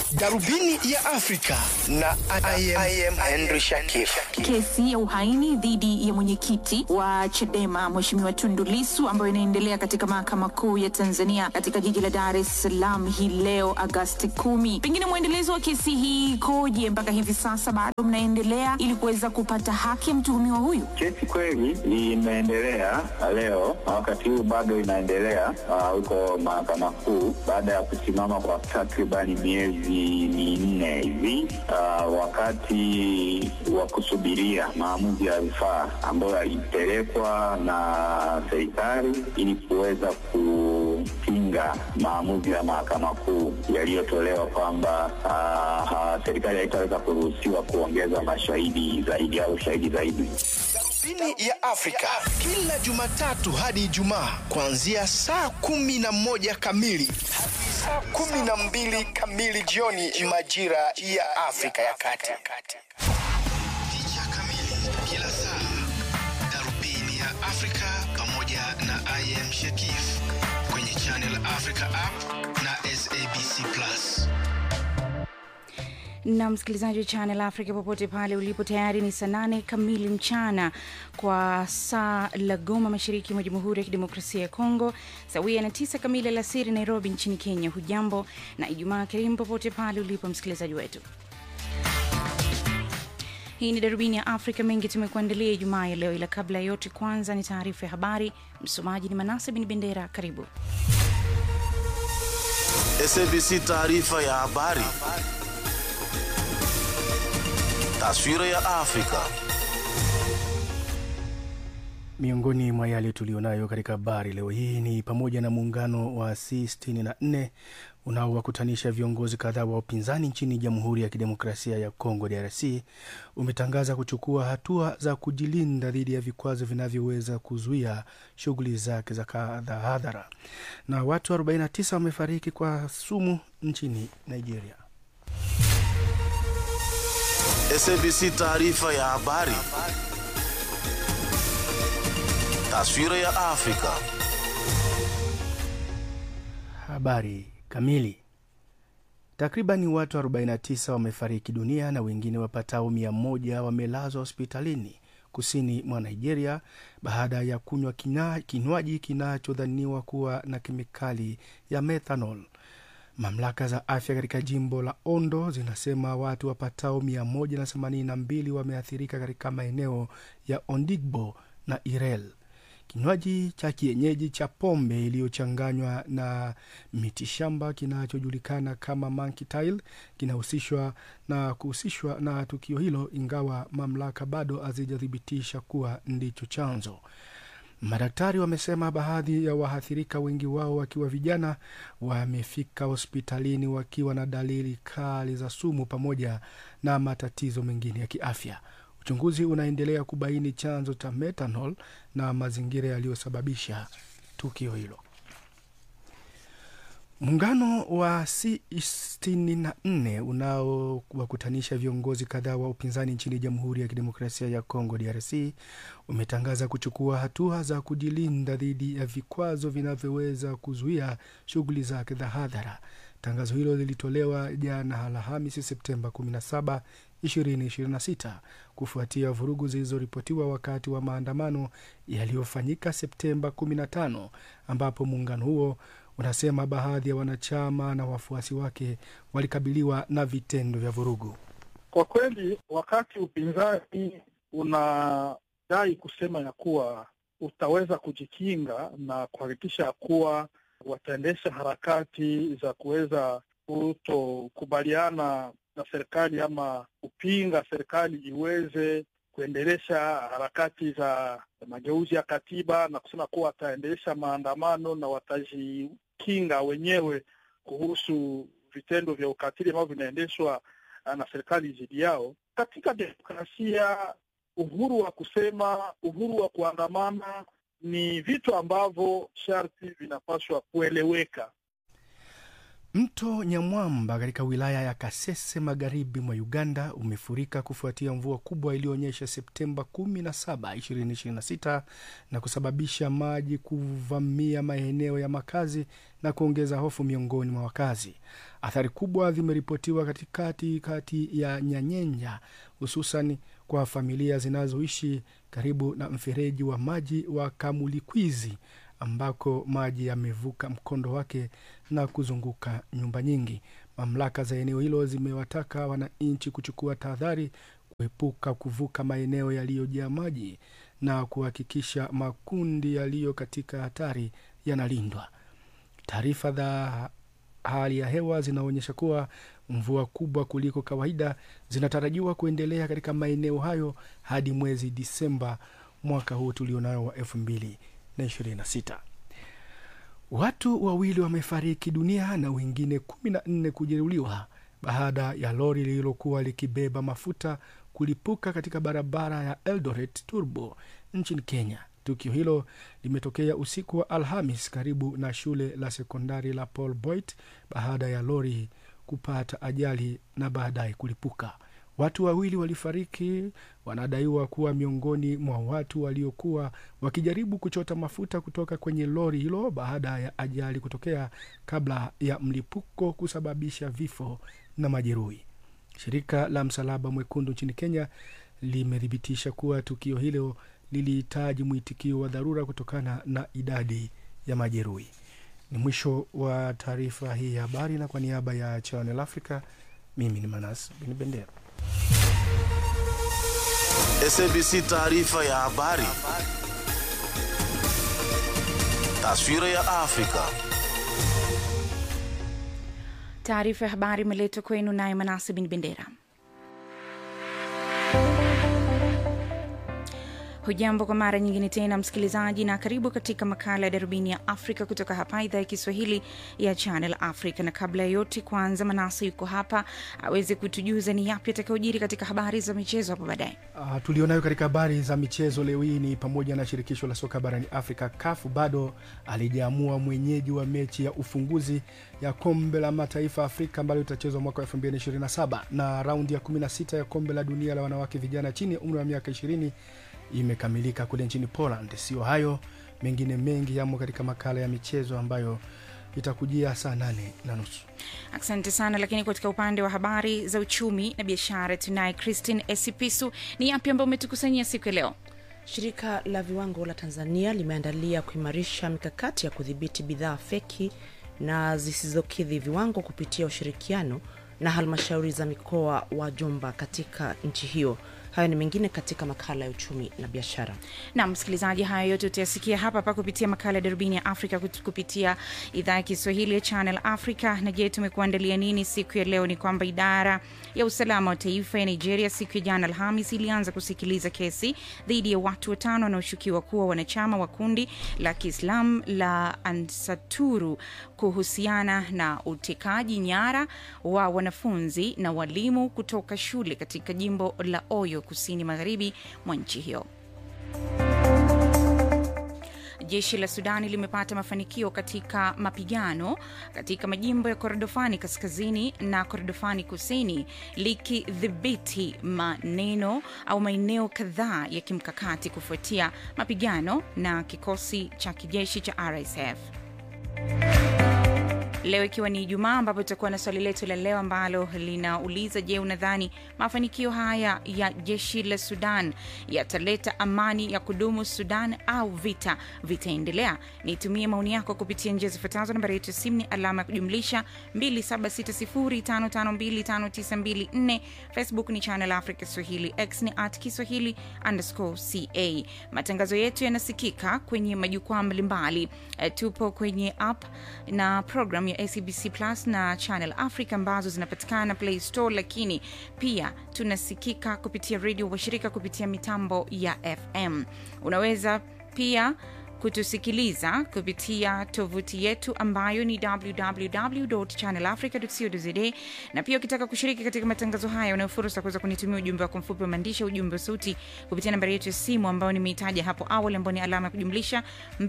Darubini ya Afrika na I am, I am Henry Shakif. Kesi ya uhaini dhidi ya mwenyekiti wa Chadema Mheshimiwa Tundu Lissu ambayo inaendelea katika mahakama kuu ya Tanzania katika jiji la Dar es Salaam hii leo Agasti kumi. Pengine mwendelezo wa kesi hii ikoje mpaka hivi sasa, bado mnaendelea ili kuweza kupata haki ya mtuhumiwa huyu? Kesi kweli imeendelea leo na wakati huu bado inaendelea uh, huko mahakama kuu baada ya kusimama kwa takribani miezi minne hivi uh, wakati wa kusubiria maamuzi ya rufaa ambayo yalipelekwa na serikali ili kuweza kupinga maamuzi ya mahakama kuu yaliyotolewa kwamba uh, uh, serikali haitaweza kuruhusiwa kuongeza mashahidi zaidi au shahidi zaidi. Darubini ya Afrika kila Jumatatu hadi Ijumaa kuanzia saa kumi na moja kamili hadi saa kumi na mbili kamili jioni majira ya Afrika ya Kati. Picha kamili kila saa, Darubini ya Afrika pamoja na I am Shakif kwenye Channel Africa app na SABC Plus. na msikilizaji wa Channel Africa popote pale ulipo, tayari ni saa nane kamili mchana kwa saa la Goma, mashariki mwa Jamhuri ya Kidemokrasia ya Kongo, sawia na tisa kamili alasiri Nairobi nchini Kenya. Hujambo na Ijumaa karimu popote pale ulipo msikilizaji wetu. Hii ni darubini ya Afrika. Mengi tumekuandalia Ijumaa ya leo, ila kabla ya yote, kwanza ni taarifa ya habari. Msomaji ni Manase Bin Bendera. Karibu. SABC taarifa ya habari. Taswira ya Afrika. Miongoni mwa yale tuliyonayo katika habari leo hii ni pamoja na muungano wa C64 unaowakutanisha viongozi kadhaa wa upinzani nchini Jamhuri ya Kidemokrasia ya Kongo DRC umetangaza kuchukua hatua za kujilinda dhidi ya vikwazo vinavyoweza kuzuia shughuli zake za hadhara. Na watu 49 wamefariki kwa sumu nchini Nigeria. SABC taarifa ya habari. Taswira ya Afrika. Habari kamili. Takribani watu 49 wamefariki dunia na wengine wapatao mia moja wamelazwa hospitalini kusini mwa Nigeria baada ya kunywa kina- kinywaji kinachodhaniwa kuwa na kemikali ya methanol. Mamlaka za afya katika jimbo la Ondo zinasema watu wapatao 182 wameathirika katika maeneo ya Ondigbo na Irel. Kinywaji cha kienyeji cha pombe iliyochanganywa na mitishamba kinachojulikana kama monkey tail kinahusishwa na kuhusishwa na tukio hilo, ingawa mamlaka bado hazijathibitisha kuwa ndicho chanzo. Madaktari wamesema baadhi ya waathirika, wengi wao wakiwa vijana, wamefika hospitalini wakiwa na dalili kali za sumu pamoja na matatizo mengine ya kiafya. Uchunguzi unaendelea kubaini chanzo cha methanol na mazingira yaliyosababisha tukio hilo. Muungano wa C64 unaowakutanisha viongozi kadhaa wa upinzani nchini Jamhuri ya Kidemokrasia ya Kongo DRC umetangaza kuchukua hatua za kujilinda dhidi ya vikwazo vinavyoweza kuzuia shughuli zake za hadhara. Tangazo hilo lilitolewa jana Alhamisi Septemba 17, 2026 kufuatia vurugu zilizoripotiwa wakati wa maandamano yaliyofanyika Septemba 15 ambapo muungano huo unasema baadhi ya wanachama na wafuasi wake walikabiliwa na vitendo vya vurugu. Kwa kweli, wakati upinzani unadai kusema ya kuwa utaweza kujikinga na kuhakikisha ya kuwa wataendesha harakati za kuweza kutokubaliana na serikali ama kupinga serikali iweze kuendelesha harakati za mageuzi ya katiba na kusema kuwa wataendesha maandamano na watajikinga wenyewe kuhusu vitendo vya ukatili ambavyo vinaendeshwa na serikali dhidi yao. Katika demokrasia, uhuru wa kusema, uhuru wa kuandamana ni vitu ambavyo sharti vinapaswa kueleweka. Mto Nyamwamba katika wilaya ya Kasese magharibi mwa Uganda umefurika kufuatia mvua kubwa iliyoonyesha Septemba 17, 2026 na kusababisha maji kuvamia maeneo ya makazi na kuongeza hofu miongoni mwa wakazi. Athari kubwa zimeripotiwa katikati kati ya Nyanyenya, hususan kwa familia zinazoishi karibu na mfereji wa maji wa Kamulikwizi ambako maji yamevuka mkondo wake na kuzunguka nyumba nyingi. Mamlaka za eneo hilo zimewataka wananchi kuchukua tahadhari, kuepuka kuvuka maeneo yaliyojaa maji na kuhakikisha makundi yaliyo katika hatari yanalindwa. Taarifa za hali ya hewa zinaonyesha kuwa mvua kubwa kuliko kawaida zinatarajiwa kuendelea katika maeneo hayo hadi mwezi Disemba mwaka huu tulionao wa elfu mbili na ishirini na sita. Watu wawili wamefariki dunia na wengine kumi na nne kujeruhiwa baada ya lori lililokuwa likibeba mafuta kulipuka katika barabara ya Eldoret Turbo nchini Kenya. Tukio hilo limetokea usiku wa Alhamis karibu na shule la sekondari la Paul Boit baada ya lori kupata ajali na baadaye kulipuka. Watu wawili walifariki, wanadaiwa kuwa miongoni mwa watu waliokuwa wakijaribu kuchota mafuta kutoka kwenye lori hilo baada ya ajali kutokea kabla ya mlipuko kusababisha vifo na majeruhi. Shirika la Msalaba Mwekundu nchini Kenya limethibitisha kuwa tukio hilo lilihitaji mwitikio wa dharura kutokana na idadi ya majeruhi. Ni mwisho wa taarifa hii ya habari, na kwa niaba ya Channel Africa, mimi ni Manas Bin Bendera. SABC taarifa ya habari. Taswira ya Afrika. Taarifa ya habari imeletwa kwenu naye Manase Bin Bendera. Hujambo kwa mara nyingine tena msikilizaji, na karibu katika makala ya darubini ya Afrika kutoka hapa idhaa ya Kiswahili ya Channel Africa. Na kabla ya yote, kwanza Manase yuko hapa aweze kutujuza ni yapi atakayojiri katika habari za michezo hapo baadaye. Uh, tulionayo katika habari za michezo leo hii ni pamoja na shirikisho la soka barani Afrika CAF bado alijaamua mwenyeji wa mechi ya ufunguzi ya kombe la mataifa Afrika ambalo itachezwa mwaka wa 2027 na raundi ya 16 ya kombe la dunia la wanawake vijana chini ya umri wa miaka 20 imekamilika kule nchini Poland. Sio hayo, mengine mengi yamo katika makala ya michezo ambayo itakujia saa nane na nusu. Asante sana. Lakini katika upande wa habari za uchumi na biashara tunaye Christine Esipisu. Ni yapi ambayo umetukusanyia siku ya leo? Shirika la viwango la Tanzania limeandalia kuimarisha mikakati ya kudhibiti bidhaa feki na zisizokidhi viwango kupitia ushirikiano na halmashauri za mikoa wa Jomba katika nchi hiyo. Hayo ni mengine katika makala ya uchumi na biashara. Na msikilizaji, haya yote utayasikia hapa hapa kupitia makala ya darubini ya Afrika kut- kupitia idhaa ya Kiswahili ya Channel Africa. Na je, tumekuandalia nini siku ya leo? Ni kwamba idara ya usalama wa taifa ya Nigeria siku ya jana Alhamis ilianza kusikiliza kesi dhidi ya watu watano wanaoshukiwa kuwa wanachama wa kundi la Kiislam la Ansaturu kuhusiana na utekaji nyara wa wanafunzi na walimu kutoka shule katika jimbo la Oyo kusini magharibi mwa nchi hiyo. Jeshi la Sudani limepata mafanikio katika mapigano katika majimbo ya Kordofani kaskazini na Kordofani kusini likidhibiti maneno au maeneo kadhaa ya kimkakati kufuatia mapigano na kikosi cha kijeshi cha RSF. Leo ikiwa ni Ijumaa, ambapo tutakuwa na swali letu la leo ambalo linauliza: Je, unadhani mafanikio haya ya jeshi la Sudan yataleta amani ya kudumu Sudan au vita vitaendelea? Nitumie maoni yako kupitia njia zifuatazo. Nambari yetu ya simu ni alama ya kujumlisha 276055259254. Facebook ni Channel Africa Swahili, X ni at Kiswahili underscore ca. Matangazo yetu yanasikika kwenye majukwaa mbalimbali. Eh, tupo kwenye app na program ya SABC Plus na Channel Africa ambazo zinapatikana Play Store, lakini pia tunasikika kupitia redio washirika kupitia mitambo ya FM. Unaweza pia kutusikiliza kupitia tovuti yetu ambayo ni www.channelafrica.co.za, na pia ukitaka kushiriki katika matangazo haya, unayo fursa kuweza kunitumia ujumbe wako mfupi wa maandishi, ujumbe wa sauti kupitia nambari yetu ya simu ambayo nimeitaja hapo awali, ambayo ni alama ya kujumlisha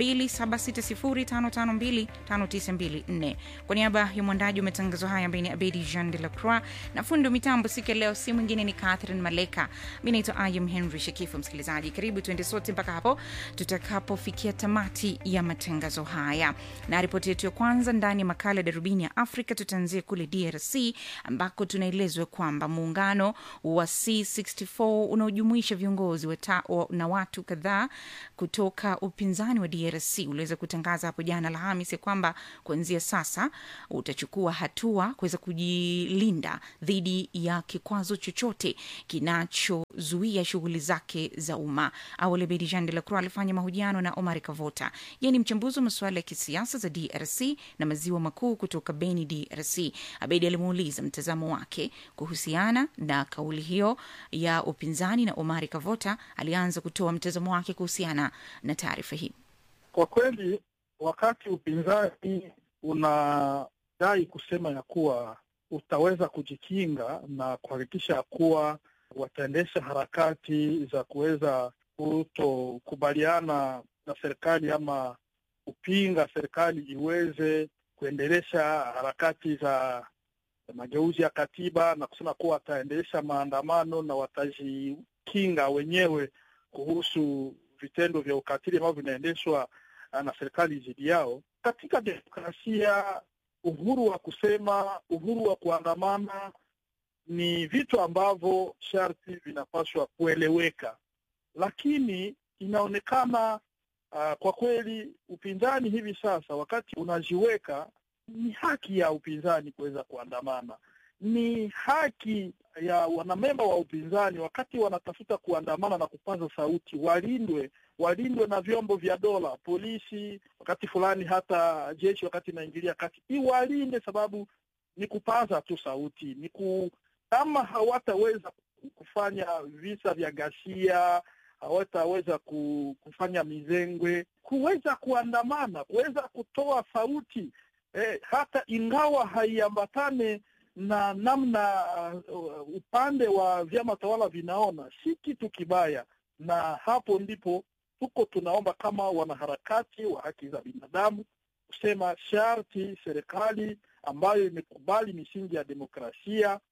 276055259254. Kwa niaba ya mwandaji wa matangazo haya ambaye ni Abedi Jean de la Croix na fundi wa mitambo siku ya leo, si mwingine ni Catherine Maleka. Mi naitwa Ayam Henry Shekifu. Msikilizaji, karibu tuende sote mpaka hapo tutakapofikia tamati ya matangazo haya, na ripoti yetu ya kwanza ndani ya makala ya darubini ya Afrika tutaanzia kule DRC ambako tunaelezwa kwamba muungano wa C64 unaojumuisha viongozi wata, wa, na watu kadhaa kutoka upinzani wa DRC uliweza kutangaza hapo jana Alhamisi kwamba kuanzia sasa utachukua hatua kuweza kujilinda dhidi ya kikwazo chochote kinachozuia shughuli zake za umma. Awali Bedi Jean de la Croix alifanya mahojiano na Omar Kavota, yeye ni mchambuzi wa masuala ya kisiasa za DRC na maziwa makuu kutoka Beni, DRC. Abedi alimuuliza mtazamo wake kuhusiana na kauli hiyo ya upinzani, na Omar Kavota alianza kutoa mtazamo wake kuhusiana na taarifa hii. Kwa kweli, wakati upinzani unadai kusema ya kuwa utaweza kujikinga na kuhakikisha ya kuwa wataendesha harakati za kuweza kutokubaliana na serikali ama kupinga serikali iweze kuendelesha harakati za mageuzi ya katiba na kusema kuwa wataendesha maandamano na watajikinga wenyewe kuhusu vitendo vya ukatili ambavyo vinaendeshwa na serikali dhidi yao. Katika demokrasia, uhuru wa kusema, uhuru wa kuandamana ni vitu ambavyo sharti vinapaswa kueleweka, lakini inaonekana uh, kwa kweli upinzani hivi sasa, wakati unajiweka, ni haki ya upinzani kuweza kuandamana, ni haki ya wanamemba wa upinzani wakati wanatafuta kuandamana na kupaza sauti, walindwe walindwe na vyombo vya dola, polisi, wakati fulani hata jeshi, wakati inaingilia kati, iwalinde, sababu ni kupaza tu sauti, ni ku kama hawataweza kufanya visa vya ghasia, hawataweza kufanya mizengwe, kuweza kuandamana, kuweza kutoa sauti eh, hata ingawa haiambatane na namna uh, upande wa vyama tawala vinaona, si kitu kibaya. Na hapo ndipo tuko tunaomba kama wanaharakati wa haki za binadamu kusema sharti serikali ambayo imekubali misingi ya demokrasia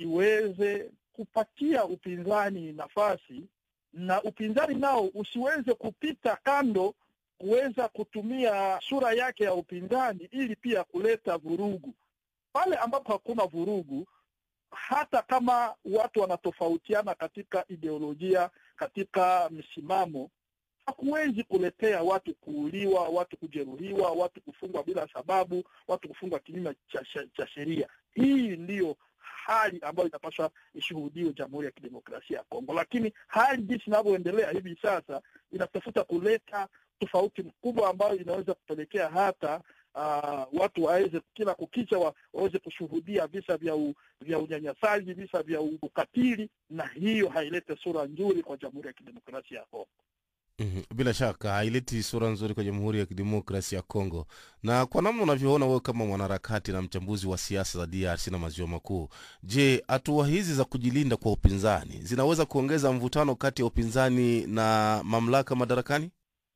iweze kupatia upinzani nafasi na upinzani nao usiweze kupita kando kuweza kutumia sura yake ya upinzani ili pia kuleta vurugu. Pale ambapo hakuna vurugu, hata kama watu wanatofautiana katika ideolojia, katika msimamo, hakuwezi kuletea watu kuuliwa, watu kujeruhiwa, watu kufungwa bila sababu, watu kufungwa kinyume cha, cha sheria. Hii ndiyo hali ambayo inapaswa ishuhudiwe Jamhuri ya Kidemokrasia ya Kongo, lakini hali jinsi inavyoendelea hivi sasa inatafuta kuleta tofauti mkubwa ambayo inaweza kupelekea hata uh, watu waweze kila kukicha wa, waweze kushuhudia visa vya u, vya unyanyasaji, visa vya ukatili, na hiyo hailete sura nzuri kwa Jamhuri ya Kidemokrasia ya Kongo. Mm, bila shaka haileti sura nzuri kwa Jamhuri ya Kidemokrasi ya Kongo. Na kwa namna unavyoona wewe kama mwanaharakati na mchambuzi wa siasa za DRC na maziwa makuu, je, hatua hizi za kujilinda kwa upinzani zinaweza kuongeza mvutano kati ya upinzani na mamlaka madarakani?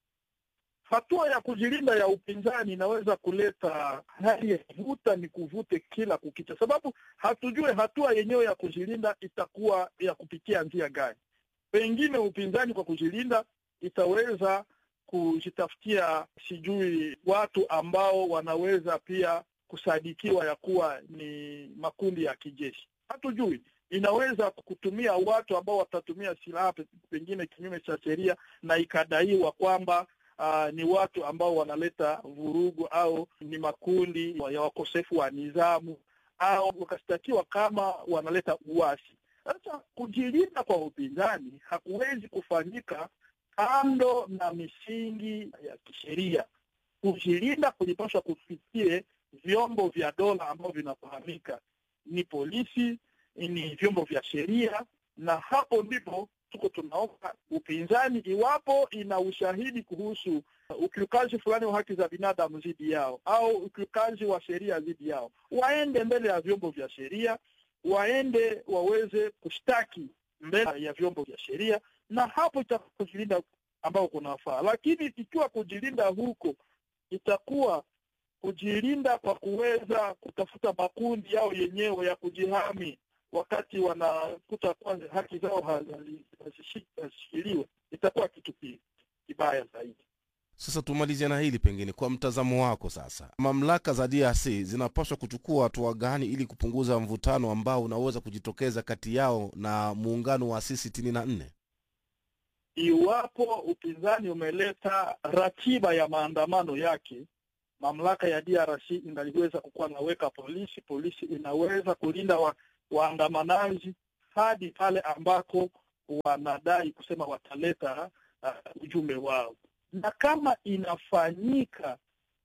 Hatua ya kujilinda ya upinzani inaweza kuleta hali ya vuta ni kuvute kila kukicha, sababu hatujue hatua yenyewe ya kujilinda itakuwa ya kupitia njia gani. Pengine upinzani kwa kujilinda itaweza kujitafutia sijui watu ambao wanaweza pia kusadikiwa ya kuwa ni makundi ya kijeshi. Hatujui, inaweza kutumia watu ambao watatumia silaha pengine kinyume cha sheria, na ikadaiwa kwamba uh, ni watu ambao wanaleta vurugu au ni makundi ya wakosefu wa nidhamu au wakashtakiwa kama wanaleta uasi. Sasa kujilinda kwa upinzani hakuwezi kufanyika kando na misingi ya kisheria. Kujilinda kulipaswa kufikie vyombo vya dola ambavyo vinafahamika ni polisi, ni vyombo vya sheria, na hapo ndipo tuko tunaomba upinzani, iwapo ina ushahidi kuhusu ukiukaji fulani wa haki za binadamu dhidi yao au ukiukaji wa sheria dhidi yao, waende mbele ya vyombo vya sheria, waende waweze kushtaki mbele ya vyombo vya sheria, na hapo itakuwa kujilinda ambao kunafaa. Lakini ikiwa kujilinda huko itakuwa kujilinda kwa kuweza kutafuta makundi yao yenyewe ya kujihami wakati wanakuta kwanza haki zao hazi- hazishi- hazishikiliwe, itakuwa kitu ki- kibaya zaidi. Sasa tumalizie na hili pengine, kwa mtazamo wako sasa, mamlaka za DRC zinapaswa kuchukua hatua gani ili kupunguza mvutano ambao unaweza kujitokeza kati yao na muungano wa C sitini na nne? Iwapo upinzani umeleta ratiba ya maandamano yake, mamlaka ya DRC ingaliweza kukuwa naweka polisi, polisi inaweza kulinda wa, waandamanaji hadi pale ambako wanadai kusema wataleta uh, ujumbe wao, na kama inafanyika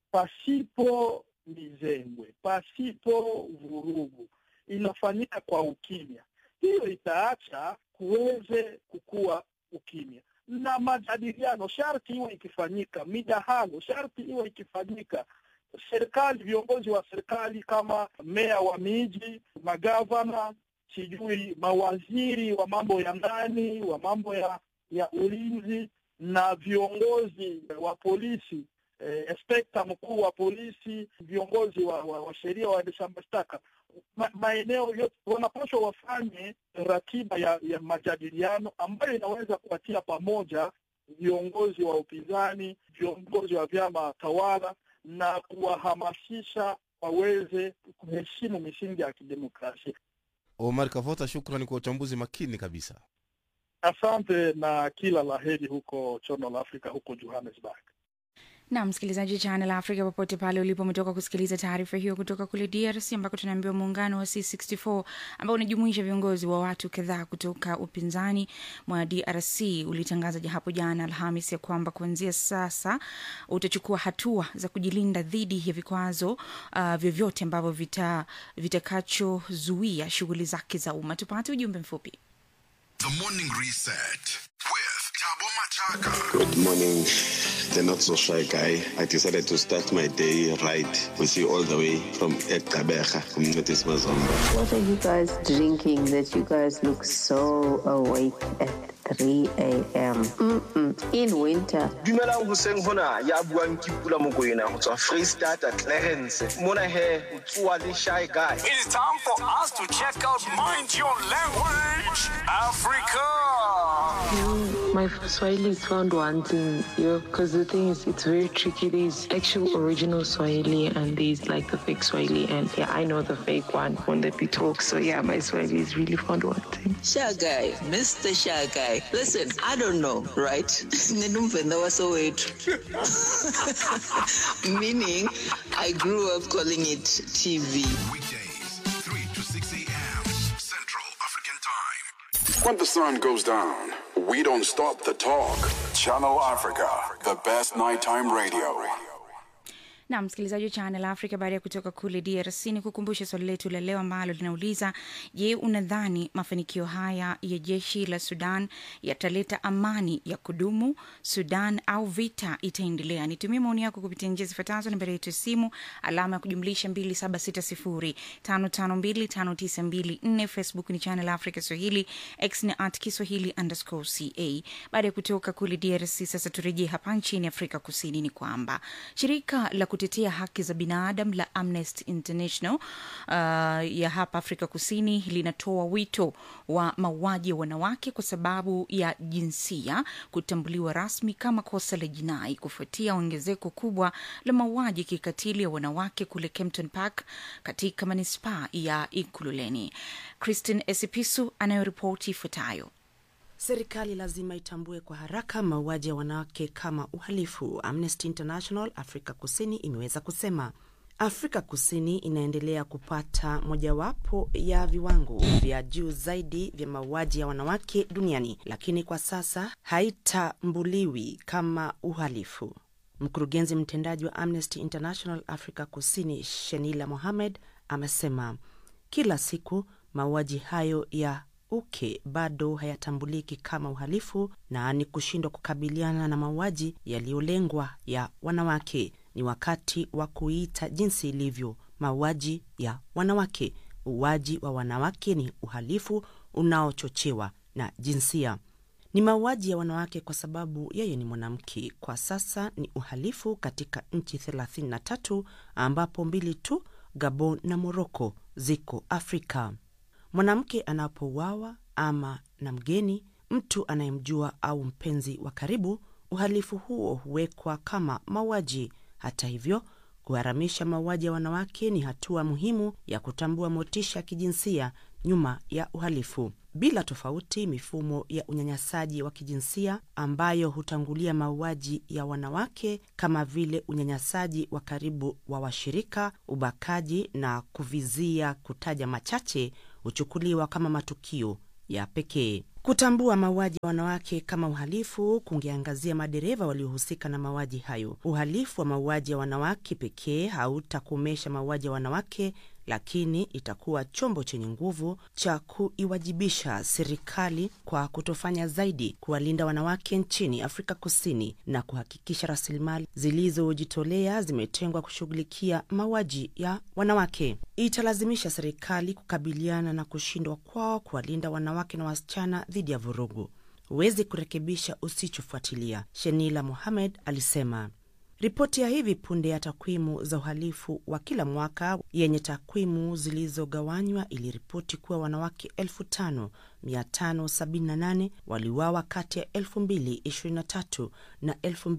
pasipo mizengwe, pasipo vurugu, inafanyika kwa ukimya, hiyo itaacha kuweze kukua ukimya na majadiliano sharti iwe ikifanyika, midahalo sharti iwe ikifanyika. Serikali, viongozi wa serikali kama meya wa miji, magavana, sijui mawaziri wa mambo ya ndani, wa mambo ya ya ulinzi na viongozi wa polisi eh, inspekta mkuu wa polisi, viongozi wa, wa, wa sheria, waendesha mashtaka ma, maeneo yote wanapaswa wafanye ratiba ya, ya majadiliano ambayo inaweza kuwatia pamoja viongozi wa upinzani, viongozi wa vyama tawala na kuwahamasisha waweze kuheshimu misingi ya kidemokrasia. Omar Kavota, shukrani kwa uchambuzi makini kabisa. Asante na kila laheri huko Chono la Afrika, huko Johannesburg. na msikilizaji Channel Africa popote pale ulipo, umetoka kusikiliza taarifa hiyo kutoka kule DRC ambako tunaambiwa muungano wa C64 ambao unajumuisha viongozi wa watu kadhaa kutoka upinzani mwa DRC ulitangaza ja hapo jana Alhamis ya kwamba kuanzia sasa utachukua hatua za kujilinda dhidi ya vikwazo uh, vyovyote ambavyo vita vitakachozuia shughuli zake za umma. Tupate ujumbe mfupi. The Morning Reset with Tabo Machaka. Good morning, the not so shy guy. I decided to start my day right with you all the way from Ekabeja, community Mazomba. What are you guys drinking that you guys look so awake at 3 a.m. Mm-mm. in winter? dumelang hoseng hona ya buang ke pula mokoena go tswa freestata clarence mona he o tsoa le shy guy It's time for us to check out Mind Your Language Africa. My Swahili is found wanting, yo, because the thing is, it's very tricky. There's actual original Swahili and there's like the fake Swahili, and yeah, I know the fake one when they be talk. So yeah, my Swahili is really found wanting. Shy guy, Mr. Shy guy. Listen, I don't know, right? Ninumvenda wasowethu. Meaning, I grew up calling it TV. Weekdays, 3 to 6 a.m. Central African Time. When the sun goes down, we don't stop the talk. Channel Africa, the best nighttime radio. na msikilizaji wa Channel Africa, baada ya kutoka kule DRC ni kukumbusha swali letu la leo ambalo linauliza: Je, unadhani mafanikio haya ya jeshi la Sudan yataleta amani ya kudumu Sudan au vita itaendelea? Nitumie maoni yako kupitia njia zifuatazo: nambari yetu ya simu alama ya kujumlisha 2760552594, Facebook ni Channel Africa Swahili, X ni at Kiswahili underscore ca. Baada ya kutoka kule DRC, sasa turejee hapa nchini Afrika Kusini, ni kwamba shirika la kutetea haki za binadamu la Amnesty International uh, ya hapa Afrika Kusini linatoa wito wa mauaji ya wanawake kwa sababu ya jinsia kutambuliwa rasmi kama kosa la jinai kufuatia ongezeko kubwa la mauaji kikatili ya wanawake kule Kempton Park katika manispaa ya Ikululeni. Christine Esipisu anayoripoti ifuatayo. Serikali lazima itambue kwa haraka mauaji ya wanawake kama uhalifu, Amnesty International Afrika Kusini imeweza kusema. Afrika Kusini inaendelea kupata mojawapo ya viwango vya juu zaidi vya mauaji ya wanawake duniani, lakini kwa sasa haitambuliwi kama uhalifu. Mkurugenzi mtendaji wa Amnesty International Afrika Kusini, Shenila Mohamed, amesema kila siku mauaji hayo ya uke bado hayatambuliki kama uhalifu na ni kushindwa kukabiliana na mauaji yaliyolengwa ya wanawake. Ni wakati wa kuita jinsi ilivyo mauaji ya wanawake. Uuaji wa wanawake ni uhalifu unaochochewa na jinsia. Ni mauaji ya wanawake kwa sababu yeye ni mwanamke. Kwa sasa ni uhalifu katika nchi 33 ambapo mbili tu, Gabon na Moroko, ziko Afrika. Mwanamke anapouawa ama na mgeni, mtu anayemjua au mpenzi wa karibu, uhalifu huo huwekwa kama mauaji. Hata hivyo, kuharamisha mauaji ya wanawake ni hatua muhimu ya kutambua motisha ya kijinsia nyuma ya uhalifu. Bila tofauti, mifumo ya unyanyasaji wa kijinsia ambayo hutangulia mauaji ya wanawake kama vile unyanyasaji wa karibu wa washirika, ubakaji na kuvizia, kutaja machache, huchukuliwa kama matukio ya pekee. Kutambua mauaji ya wanawake kama uhalifu kungeangazia madereva waliohusika na mauaji hayo. Uhalifu wa mauaji ya wanawake pekee hautakomesha mauaji ya wanawake, lakini itakuwa chombo chenye nguvu cha kuiwajibisha serikali kwa kutofanya zaidi kuwalinda wanawake nchini Afrika Kusini na kuhakikisha rasilimali zilizojitolea zimetengwa kushughulikia mauaji ya wanawake. Italazimisha serikali kukabiliana na kushindwa kwao kuwalinda wanawake na wasichana dhidi ya vurugu. Huwezi kurekebisha usichofuatilia, Shenila Mohamed alisema. Ripoti ya hivi punde ya takwimu za uhalifu wa kila mwaka yenye takwimu zilizogawanywa iliripoti kuwa wanawake 5578 waliuawa kati ya 2023 na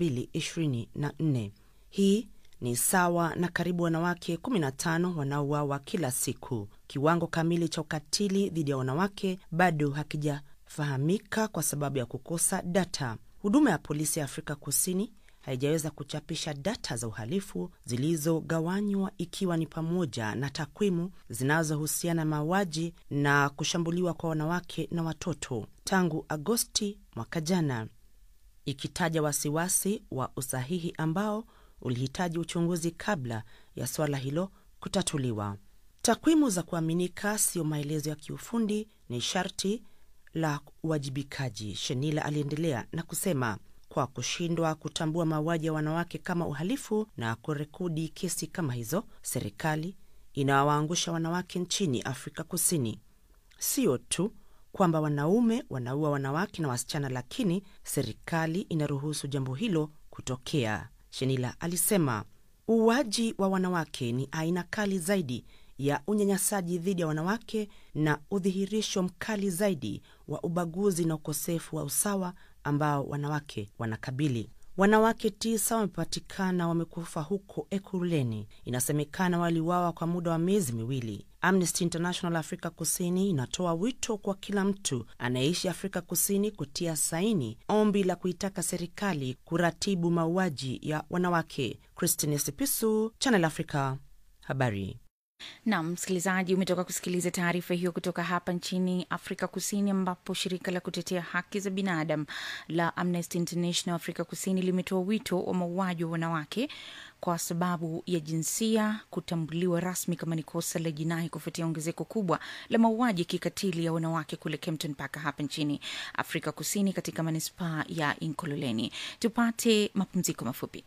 2024. Hii ni sawa na karibu wanawake 15 wanaouawa kila siku. Kiwango kamili cha ukatili dhidi ya wanawake bado hakijafahamika kwa sababu ya kukosa data. Huduma ya polisi ya Afrika Kusini haijaweza kuchapisha data za uhalifu zilizogawanywa ikiwa ni pamoja na takwimu zinazohusiana na mauaji na kushambuliwa kwa wanawake na watoto tangu Agosti mwaka jana, ikitaja wasiwasi wa usahihi ambao ulihitaji uchunguzi kabla ya suala hilo kutatuliwa. Takwimu za kuaminika sio maelezo ya kiufundi, ni sharti la uwajibikaji, Shenila aliendelea na kusema kwa kushindwa kutambua mauaji ya wanawake kama uhalifu na kurekodi kesi kama hizo, serikali inawaangusha wanawake nchini Afrika Kusini. Sio tu kwamba wanaume wanaua wanawake na wasichana, lakini serikali inaruhusu jambo hilo kutokea, Shenila alisema. Uuaji wa wanawake ni aina kali zaidi ya unyanyasaji dhidi ya wanawake na udhihirisho mkali zaidi wa ubaguzi na ukosefu wa usawa ambao wanawake wanakabili. Wanawake tisa wamepatikana wamekufa huko Ekurhuleni. Inasemekana waliuawa kwa muda wa miezi miwili. Amnesty International Afrika Kusini inatoa wito kwa kila mtu anayeishi Afrika Kusini kutia saini ombi la kuitaka serikali kuratibu mauaji ya wanawake. Christine Sipisu, Channel Africa, habari. Nam msikilizaji, umetoka kusikiliza taarifa hiyo kutoka hapa nchini Afrika Kusini, ambapo shirika la kutetea haki za binadamu la Amnesty International Afrika Kusini limetoa wito wa mauaji wa wanawake kwa sababu ya jinsia kutambuliwa rasmi kama ni kosa la jinai kufuatia ongezeko kubwa la mauaji ya kikatili ya wanawake kule Kempton Park hapa nchini Afrika Kusini, katika manispaa ya Inkololeni. Tupate mapumziko mafupi.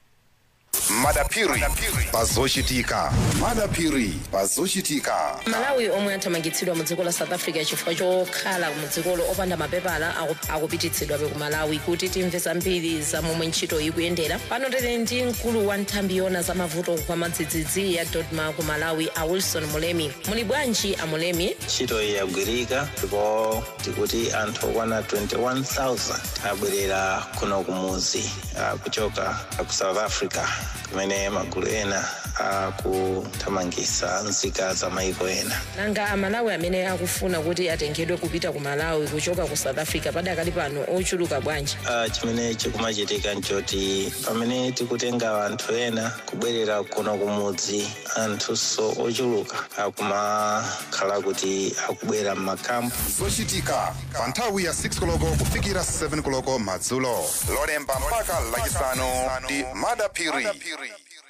madapiri pazochitika madapiri pazochitika malawi omwe athamangitsidwa mu dziko la south africa chifukwa chokhala mu dzikolo opanda mapepala aku- akupititsidwabe ku malawi kuti timve zambiri za momwe ntchito ikuyendera pano tili ndi mkulu wa nthambi yona za mavuto kwa madzidzidzi ya dodma ku malawi a wilson mulemi muli bwanji a mulemi ntchito iyi yagwirika ndipo tikuti anthu okwana 21000 abwerera kuno kumuzi ah, kuchoka ku south africa kumene magulu ena akuthamangitsa nzika za maiko ena nanga amalawi amene akufuna kuti atengedwe kupita ku malawi kuchoka ku south africa padakali pano ochuluka bwanji Ah, chimene chikumachitika nchoti pamene tikutenga anthu ena kubwerera kuno kumudzi anthunso ochuluka akumakhala kuti akubwera m'makampu zochitika pa nthawi ya 6 koloko kufikira 7 koloko madzulo lolemba mpaka lachisanu ndi madapiri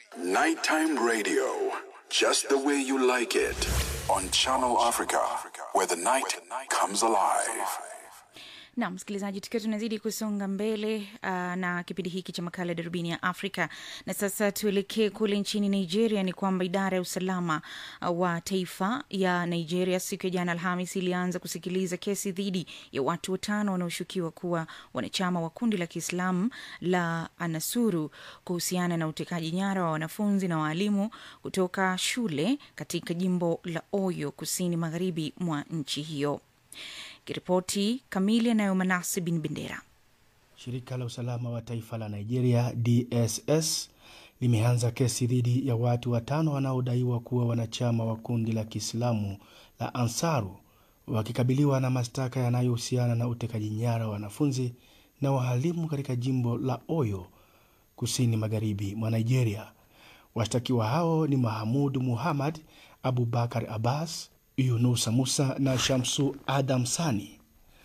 Nighttime radio, just the way you like it, on Channel Africa, where the night comes alive. na msikilizaji, tukiwa tunazidi kusonga mbele uh, na kipindi hiki cha makala ya darubini ya Afrika, na sasa tuelekee kule nchini Nigeria. Ni kwamba idara ya usalama uh, wa taifa ya Nigeria siku ya jana Alhamis ilianza kusikiliza kesi dhidi ya watu watano wanaoshukiwa kuwa wanachama wa kundi la Kiislamu la Anasuru kuhusiana na utekaji nyara wa wanafunzi na waalimu kutoka shule katika jimbo la Oyo, kusini magharibi mwa nchi hiyo. Kiripoti kamili anayo Manasi bin Bendera. Shirika la usalama wa taifa la Nigeria DSS limeanza kesi dhidi ya watu watano wanaodaiwa kuwa wanachama wa kundi la Kiislamu la Ansaru wakikabiliwa na mashtaka yanayohusiana na utekaji nyara wa wanafunzi na wahalimu katika jimbo la Oyo kusini magharibi mwa Nigeria. Washtakiwa hao ni Mahamud Muhammad, Abubakar Abbas, Yunusa Musa na Shamsu Adam Sani.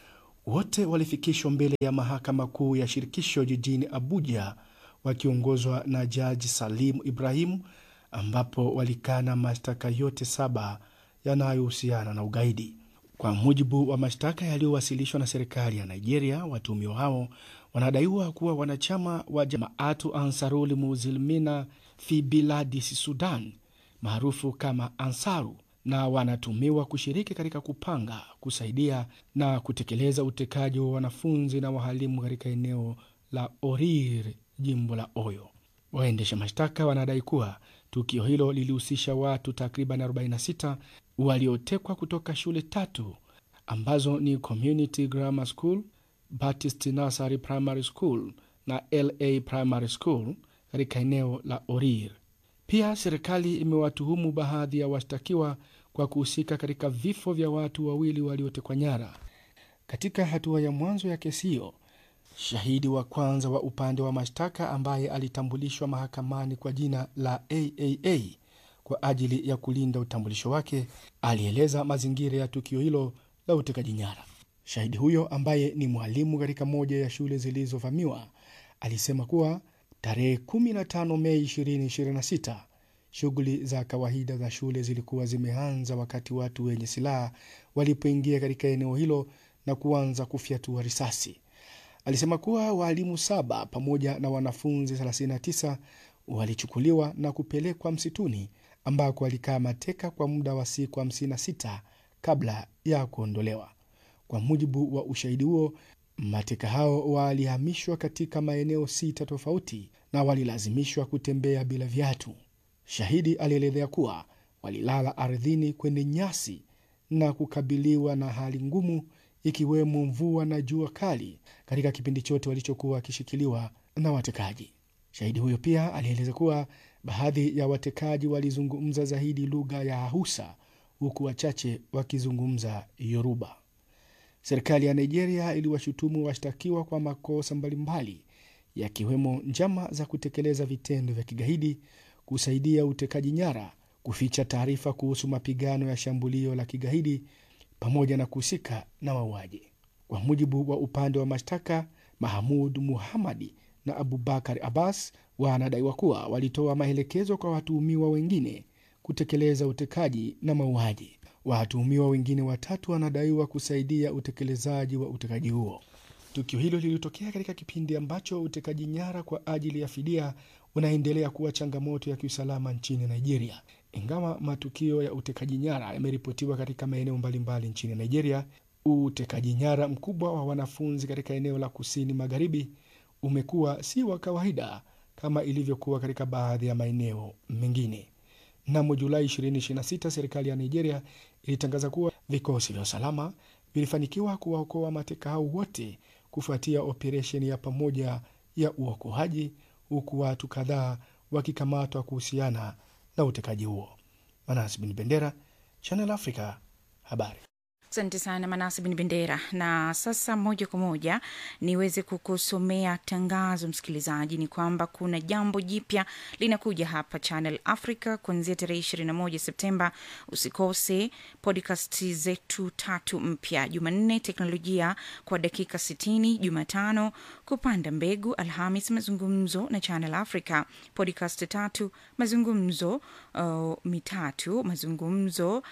Wote walifikishwa mbele ya mahakama kuu ya shirikisho jijini Abuja wakiongozwa na jaji Salim Ibrahim, ambapo walikana mashtaka yote saba yanayohusiana na ugaidi. Kwa mujibu wa mashtaka yaliyowasilishwa na serikali ya Nigeria, watuhumiwa hao wanadaiwa kuwa wanachama wa Jamaatu Ansarul Muzilmina fi Biladis Sudan maarufu kama Ansaru na wanatumiwa kushiriki katika kupanga, kusaidia na kutekeleza utekaji wa wanafunzi na wahalimu katika eneo la Orir, jimbo la Oyo. Waendesha mashtaka wanadai kuwa tukio hilo lilihusisha watu takriban 46 waliotekwa kutoka shule tatu ambazo ni Community Grammar School, Baptist Nursery Primary School na LA Primary School katika eneo la Orir. Pia serikali imewatuhumu baadhi ya washtakiwa kwa kuhusika katika vifo vya watu wawili waliotekwa nyara. Katika hatua ya mwanzo ya kesi hiyo, shahidi wa kwanza wa upande wa mashtaka ambaye alitambulishwa mahakamani kwa jina la AAA kwa ajili ya kulinda utambulisho wake alieleza mazingira ya tukio hilo la utekaji nyara. Shahidi huyo ambaye ni mwalimu katika moja ya shule zilizovamiwa alisema kuwa tarehe 15 Mei 2026 shughuli za kawaida za shule zilikuwa zimeanza wakati watu wenye silaha walipoingia katika eneo hilo na kuanza kufyatua risasi. Alisema kuwa waalimu saba pamoja na wanafunzi 39 walichukuliwa na kupelekwa msituni ambako walikaa mateka kwa muda wa siku 56 kabla ya kuondolewa. Kwa mujibu wa ushahidi huo, mateka hao walihamishwa katika maeneo sita tofauti na walilazimishwa kutembea bila viatu. Shahidi alielezea kuwa walilala ardhini kwenye nyasi na kukabiliwa na hali ngumu, ikiwemo mvua na jua kali katika kipindi chote walichokuwa wakishikiliwa na watekaji. Shahidi huyo pia alieleza kuwa baadhi ya watekaji walizungumza zaidi lugha ya Hausa huku wachache wakizungumza Yoruba. Serikali ya Nigeria iliwashutumu washtakiwa kwa makosa mbalimbali yakiwemo njama za kutekeleza vitendo vya kigaidi, kusaidia utekaji nyara, kuficha taarifa kuhusu mapigano ya shambulio la kigaidi pamoja na kuhusika na mauaji. Kwa mujibu wa upande wa mashtaka, Mahamud Muhamadi na Abubakar Abbas wanadaiwa kuwa walitoa maelekezo kwa watuhumiwa wengine kutekeleza utekaji na mauaji. Watuhumiwa wengine watatu wanadaiwa kusaidia utekelezaji wa utekaji huo. Tukio hilo lilitokea katika kipindi ambacho utekaji nyara kwa ajili ya fidia unaendelea kuwa changamoto ya kiusalama nchini Nigeria. Ingawa matukio ya utekaji nyara yameripotiwa katika maeneo mbalimbali nchini Nigeria, utekaji nyara mkubwa wa wanafunzi katika eneo la kusini magharibi umekuwa si wa kawaida kama ilivyokuwa katika baadhi ya maeneo mengine. Mnamo Julai 2026 serikali ya Nigeria ilitangaza kuwa vikosi vya usalama vilifanikiwa kuwaokoa mateka hao wote kufuatia operesheni ya pamoja ya uokoaji, huku watu kadhaa wakikamatwa kuhusiana na utekaji huo. Manas Bin Bendera, Channel Africa, habari. Asante sana Manasi Bin Bendera. Na sasa moja kwa moja niweze kukusomea tangazo, msikilizaji, ni kwamba kuna jambo jipya linakuja hapa Channel Africa kuanzia tarehe 21 Septemba. Usikose podcast zetu tatu mpya: Jumanne teknolojia kwa dakika 60, Jumatano kupanda mbegu, Alhamis mazungumzo na Channel Africa, podcast tatu mazungumzo uh, mitatu mazungumzo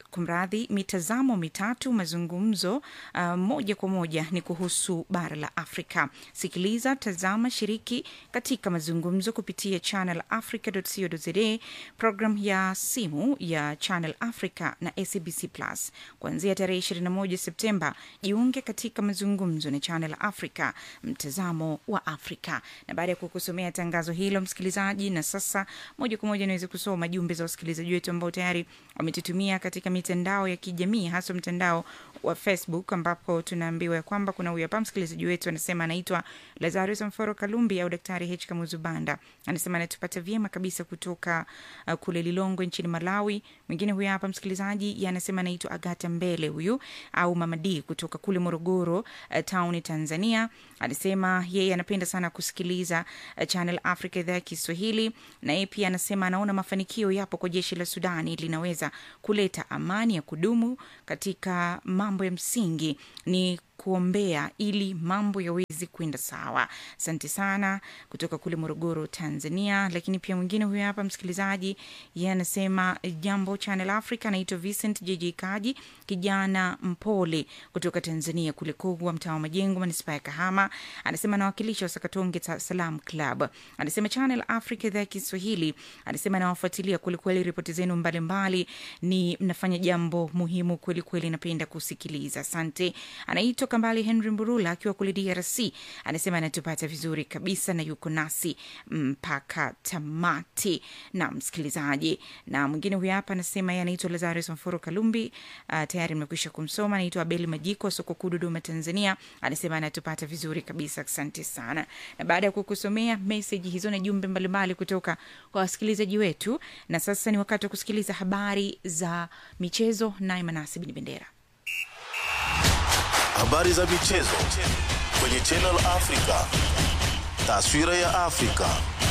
kumradhi, mitazamo mitatu, mazungumzo uh, moja kwa moja ni kuhusu bara la Afrika. Sikiliza, tazama, shiriki katika mazungumzo kupitia channelafrica.co.za, program ya simu ya Channel Africa na SABC Plus kuanzia tarehe 21 Septemba. Jiunge katika mazungumzo na Channel Africa, mtazamo wa Afrika. Na baada ya kukusomea tangazo hilo, msikilizaji, na sasa moja kwa moja naweza kusoma jumbe za wasikilizaji wetu ambao tayari wametutumia katika mitandao ya kijamii, hasa mtandao wa Facebook, ambapo tunaambiwa ya kwamba kuna huyu hapa msikilizaji wetu anasema anaitwa Lazarus Mforo Kalumbi au Daktari H Kamuzu Banda, anasema anatupata vyema kabisa kutoka uh, kule Lilongwe nchini Malawi. Mwingine huyu hapa msikilizaji anasema anaitwa Agata Mbele huyu au Mama D kutoka kule Morogoro uh, town Tanzania, anasema yeye anapenda sana kusikiliza uh, Channel Africa idhaa ya Kiswahili, na yeye pia anasema anaona mafanikio yapo kwa jeshi la Sudani linaweza kuleta amani ya kudumu katika mambo ya msingi ni kuombea ili mambo yaweze kwenda sawa. Asante sana kutoka kule Morogoro, Tanzania. Lakini pia mwingine huyo hapa msikilizaji, yeye anasema jambo Channel Africa, anaitwa Vincent JJ Kaji, kijana mpole kutoka Tanzania, kule Kogwa, mtaa wa Majengo, manispaa ya Kahama. Anasema anawakilisha Wasakatonge Salam Club. Anasema Channel Africa idhaa ya Kiswahili, anasema anawafuatilia kwelikweli, ripoti zenu mbalimbali, ni mnafanya jambo muhimu kwelikweli, napenda kusikiliza. Asante. Anaitwa Kambali Henry Mburula akiwa kule DRC, anasema anatupata vizuri kabisa na yuko nasi mpaka tamati. Na msikilizaji, na mwingine huyu hapa anasema yeye anaitwa Lazarus Mforo Kalumbi. Uh, tayari nimekwisha kumsoma. Anaitwa Abeli Majiko, soko kuu, Dodoma, Tanzania, anasema anatupata vizuri kabisa. Asante sana. Na baada ya kukusomea meseji hizo na jumbe mbalimbali kutoka kwa wasikilizaji wetu, na sasa ni wakati wa kusikiliza habari za michezo, naye Manasi Bin Bendera. Habari za michezo kwenye Channel Africa. Taswira ya Afrika.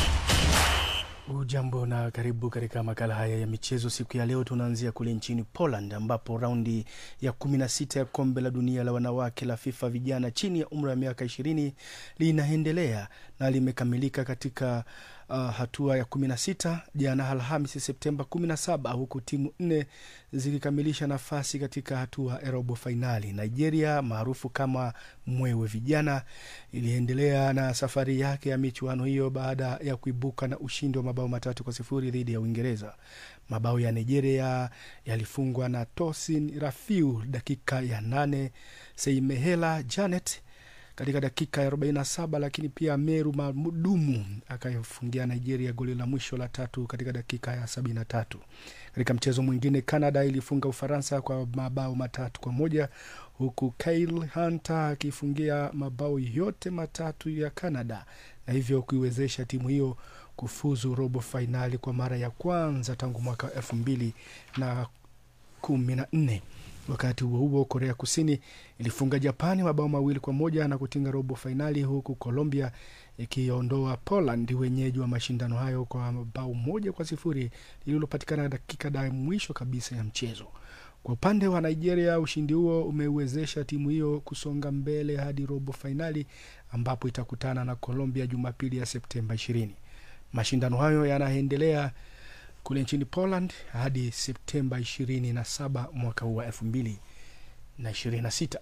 Ujambo na karibu katika makala haya ya michezo. Siku ya leo tunaanzia kule nchini Poland ambapo raundi ya 16 ya kombe la dunia la wanawake la FIFA vijana chini ya umri wa miaka 20 linaendelea na limekamilika katika uh, hatua ya 16 jana Alhamisi Septemba 17, huku timu nne zikikamilisha nafasi katika hatua ya robo fainali. Nigeria maarufu kama Mwewe Vijana iliendelea na safari yake ya michuano hiyo baada ya kuibuka na ushindi wa mabao matatu kwa sifuri dhidi ya Uingereza. Mabao ya Nigeria yalifungwa na Tosin Rafiu dakika ya nane, Seimehela Janet katika dakika ya 47 lakini pia Meru Madumu akayofungia Nigeria goli la mwisho la tatu katika dakika ya 73. Katika mchezo mwingine, Canada ilifunga Ufaransa kwa mabao matatu kwa moja huku Kyle Hunter akifungia mabao yote matatu ya Canada na hivyo kuiwezesha timu hiyo kufuzu robo fainali kwa mara ya kwanza tangu mwaka elfu mbili na kumi na nne. Wakati huo huo, Korea Kusini ilifunga Japani mabao mawili kwa moja na kutinga robo fainali, huku Colombia ikiondoa Poland, wenyeji wa mashindano hayo, kwa bao moja kwa sifuri lililopatikana dakika da mwisho kabisa ya mchezo. Kwa upande wa Nigeria, ushindi huo umeiwezesha timu hiyo kusonga mbele hadi robo fainali ambapo itakutana na Colombia Jumapili ya Septemba ishirini. Mashindano hayo yanaendelea kule nchini Poland hadi Septemba ishirini na saba mwaka huu wa elfu mbili na ishirini na sita.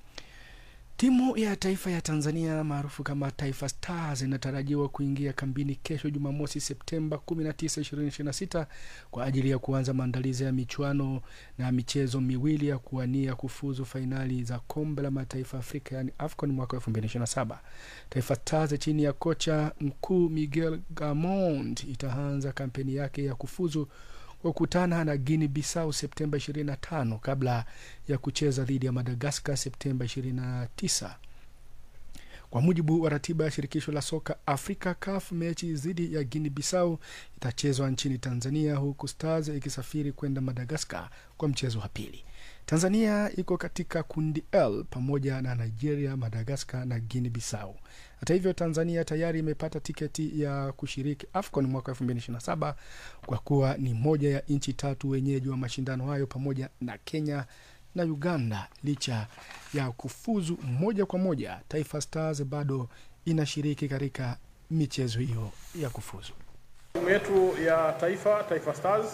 Timu ya taifa ya Tanzania maarufu kama Taifa Stars inatarajiwa kuingia kambini kesho Jumamosi Septemba 19, 2026 kwa ajili ya kuanza maandalizi ya michuano na michezo miwili ya kuwania kufuzu fainali za kombe la mataifa Afrika yani AFCON mwaka 2027. Taifa Stars chini ya kocha mkuu Miguel Gamond itaanza kampeni yake ya kufuzu kwa kukutana na Guinea Bissau Septemba 25 kabla ya kucheza dhidi ya Madagaskar Septemba 29. Kwa mujibu wa ratiba ya shirikisho la soka Afrika CAF, mechi dhidi ya Guinea Bissau itachezwa nchini Tanzania, huku Stars ikisafiri kwenda Madagaskar kwa mchezo wa pili. Tanzania iko katika kundi L pamoja na Nigeria, Madagaskar na Guinea Bissau. Hata hivyo, Tanzania tayari imepata tiketi ya kushiriki AFCON mwaka 2027 kwa kuwa ni moja ya nchi tatu wenyeji wa mashindano hayo pamoja na Kenya na Uganda. Licha ya kufuzu moja kwa moja, Taifa Stars bado inashiriki katika michezo hiyo ya kufuzu. Timu yetu ya taifa Taifa Stars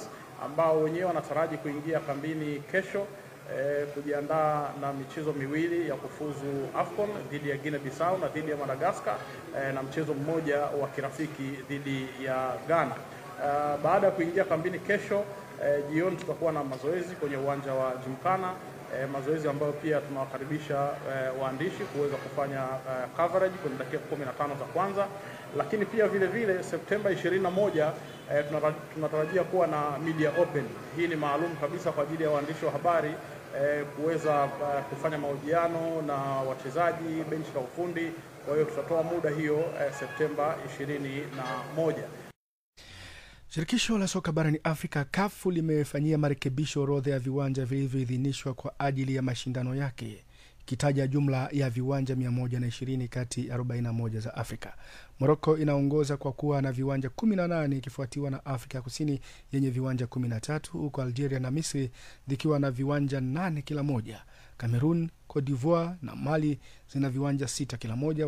ambao wenyewe wanataraji kuingia kambini kesho eh, kujiandaa na michezo miwili ya kufuzu AFCON dhidi ya Guinea Bissau na dhidi ya Madagascar eh, na mchezo mmoja wa kirafiki dhidi ya Ghana. Uh, baada ya kuingia kambini kesho eh, jioni tutakuwa na mazoezi kwenye uwanja wa Jimkana eh, mazoezi ambayo pia tunawakaribisha eh, waandishi kuweza kufanya eh, coverage kwenye dakika 15 za kwanza, lakini pia vile vile Septemba 21 eh, tunara- tunatarajia kuwa na media open. Hii ni maalum kabisa kwa ajili ya waandishi wa habari eh, kuweza eh, kufanya mahojiano na wachezaji, benchi la ufundi. Kwa hiyo tutatoa muda hiyo eh, Septemba 21. Shirikisho la soka barani Afrika kafu limefanyia marekebisho orodha ya viwanja vilivyoidhinishwa kwa ajili ya mashindano yake ikitaja jumla ya viwanja 120 kati ya 41 za Afrika. Moroko inaongoza kwa kuwa na viwanja 18 ikifuatiwa na Afrika Kusini yenye viwanja 13 huku Algeria na Misri zikiwa na viwanja 8 kila moja. Cameroon, Cote d'Ivoire na Mali zina viwanja sita kila moja